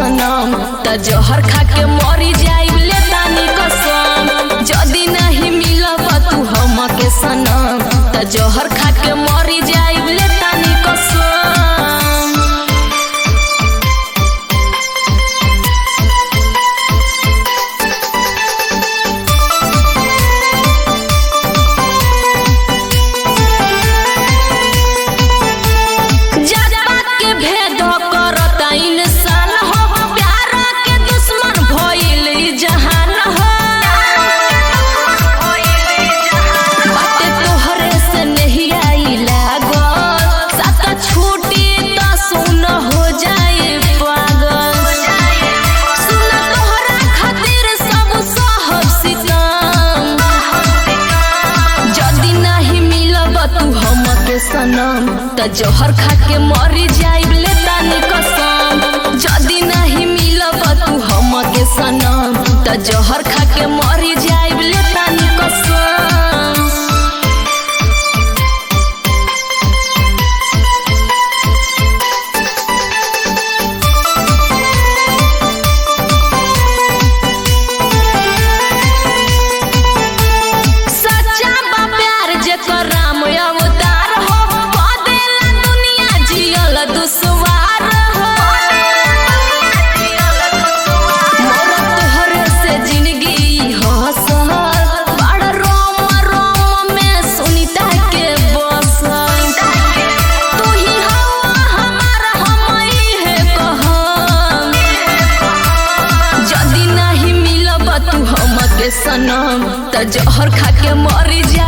सनम त जहर खा के मरी जाइब ले तानी कसम जदी नहीं मिलब तू हमके सनम त जहर खा के मरी जाइब ले तानी कसम जज्बा के भेद करता इंसान हो प्यार के दुश्मन भइल ई जहान हो बाटे तोहरे से नहीं आई लागल साथ छूटी त सुन हो जाए पागल सुन तोहरा खातिर सब सहब सितम जदी नहीं मिलब तू हमके सनम त जहर खा के मरी जाइब ले तानी कसम जदी नहीं मिलब तू हमके सनम त जहर खा के मरी जाइब ले तानी कसम सच्चा बा प्यार जेकर राम अवतार हो बदेला दुनिया जियल दुश्वार हो मोर तोहरे से जिंदगी हसल बड़ रोम रोम में सुनीता के बसल तू ही हवा हमार हमई है कहम जदी नहीं मिलब तू हमके सनम त जहर खा के मरी जा